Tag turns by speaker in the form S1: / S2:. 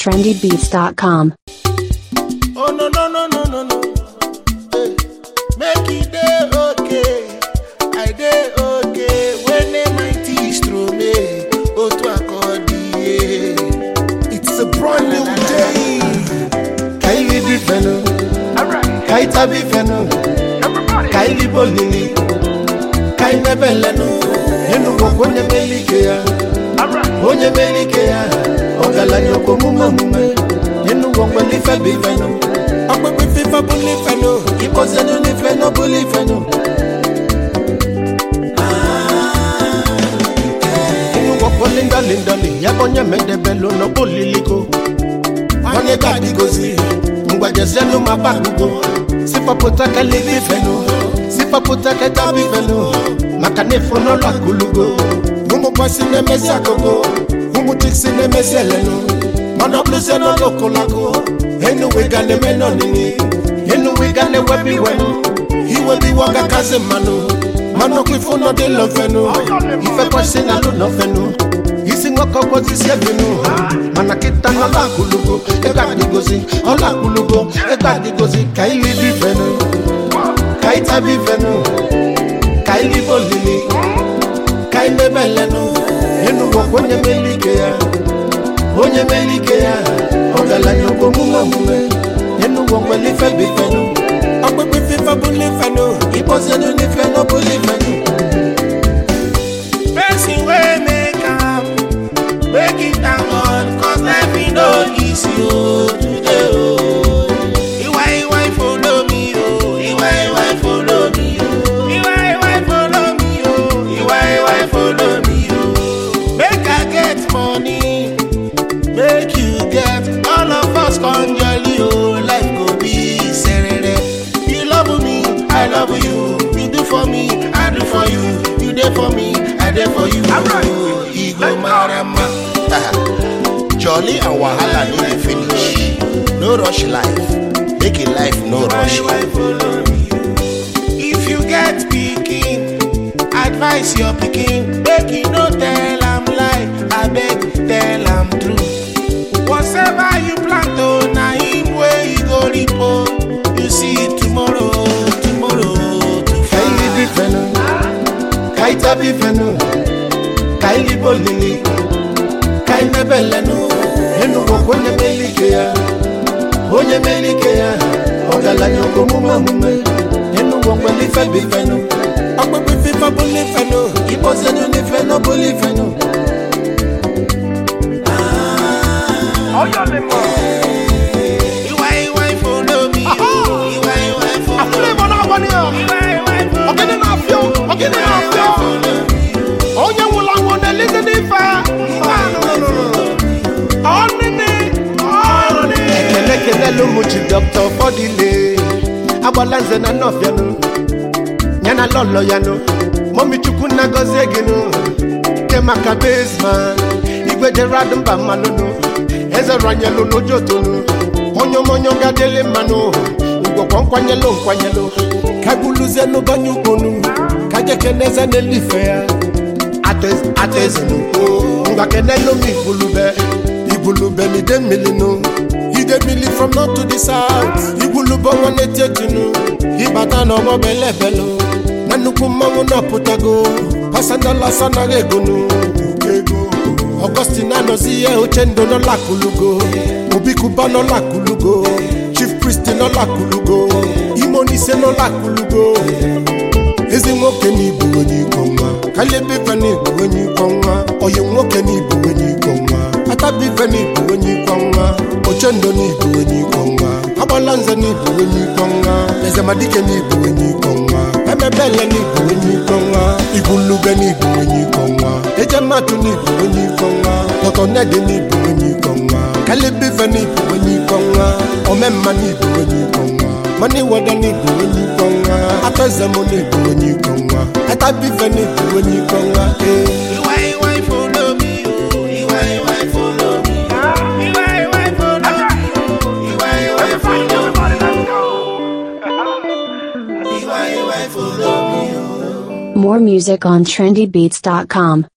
S1: trendybeats.com.
S2: Oh no no no no no no. Hey. Make it day okay. I day okay. When they mighty stroll me. Oh to accordion. It's a brand new day. Kylie Bifeno. Kaita Bifeno. Kylie Bolini. Kaine Beleno. Yenu onye melike ya. Onye melike ya. Ọgaranya omume omume. Yenu ngwongwo n'ife bụ ife nụ. Ọkpụkpụ ife bụ n'ife nụ. Ịkpọzienu n'ife nụ bụ n'ife nụ. Yenu ngwongwo linda linda li. Ya bụ onye medebelu n'ọkpụ liliko. Onye ga-adịgozi. Mgbajezienu ma gbagugo. Sifọpụta ka libe ife nụ. Sifọpụta ka tabi ife nụ. Maka na ịfụ n'ụlọ akụlugo. Ụmụ bọsị na-emezi akụkụ. Ụmụ tiksi na-emezi elenu. mana ọ bụrụzie n'ọlụkụlakụ enuwega na-eme n'ọnịnị enuwega na-ewebi iwenụ iwebi iwe ọgakazi mmanụ mana ọkụ ifu nọdị lọfenụ ife kwesị na alụ nọfenụ isi nwoke ọgwọzisi ebinụ mana kịta n'ọla akụlugo ego adịgozi ọla akụlugo ego adịgozi ka ili bifenụ ka ịtabi ifenụ ka ili bolili ka imebelenụ enugwokwa onye melike ya onye melike ya ọgaranya bụ omume omume enugwo nwere ife bụ ifenụ ọkpụkpụ ife bụ n'ifenụ ịkpọzienu n'ifenụ bụ n'ifenụ person wey make am make it thank God cause life e no easy o today o iwa iwa follow me o iwa iwa follow me o iwa iwa follow me o iwa iwa follow me o make I get money make you get all of us come jolly o life go be serere you love me i love you you do for me i do for you you dey for me i dey for you e go marama. jolly and wahala no dey finish no rush life make a life no rush you. if you get pikin advise your pikin make you no tell am lie abeg tell am true. whatever you plant o na him wey you go reap o you see tomorrow tomorrow to
S3: Kaili bifenu, kaita bifenu, kaili bolili, kaine belenu, enugo kwenye melike ya, onye melike ya, ọgaranya omume omume, enugo kwele ife bifenu, ọkpụkpụ ife bụ n'ifenu, ịkpọzienu n'ifenu bụ n'ifenu.
S2: iwa iwa follow me iwa iwa follow
S3: Afúlẹ̀ ìbọn náà wọ ni ọ̀,
S2: iwa iwa follow
S3: ọ̀gẹ́dẹ̀ náà fi ọ́, ọ̀gẹ́dẹ̀ náà fi ọ́. onye nwụrụ anwụ na-elite n'ife ọnịnị ọnịnị ekele kelele ụmụ ji dọkta ụfọdụle agbala nze na nnọfianụ ya na lọlọ ya nụ mọmi chukwu nna gọzie gị nụ nke maka bezman igwe jerad mba mmanụnụ eze ranyelụ n'ojotonu onye omonye gadele mmanụ ngwọkwọ nkwanyelụ nkwanyelụ kaguluzienụ banye ugbonu kajekeneze n'elife ya atezinu ngwa kenelu m igwulube igwulube n'ide mmiri nụ ide mmiri from north to the south igwulube ọnwa na-eti etinu ịbata n'ọgbọ belebelu na nnukwu mmanwụ na-apụtago pasandalasa anaghị egonu ego ọgọstin anọzi ihe oche ndụ n'ọlakulugo obikuba n'ọlakulugo chief priest n'ọlakulugo imonise n'ọlakulugo ezi nwoke n'igbo onye iko nwa kalibife n'igbo onye iko nwa oyi nwoke n'igbo onye iko nwa atabife n'igbo onye iko nwa ochendo n'igbo onye iko nwa agbala nze n'igbo onye iko nwa ezemadike n'igbo onye iko nwa emebele n'igbo onye iko nwa igwulube n'igbo onye iko nwa ejematu n'igbo onye iko nwa tọtọnedi n'igbo onye iko nwa kalibife n'igbo onye iko nwa omemma n'igbo onye iko nwa mani wada n'igbo onye iko nwa atọzem n'igbo onye iko nwa atabife n'igbo onye iko nwa ee
S2: iwa iwa follow me o iwa iwa follow me iwa iwa follow me o iwa iwa follow me iwa iwa follow me o.
S1: More music on trendybeats.com.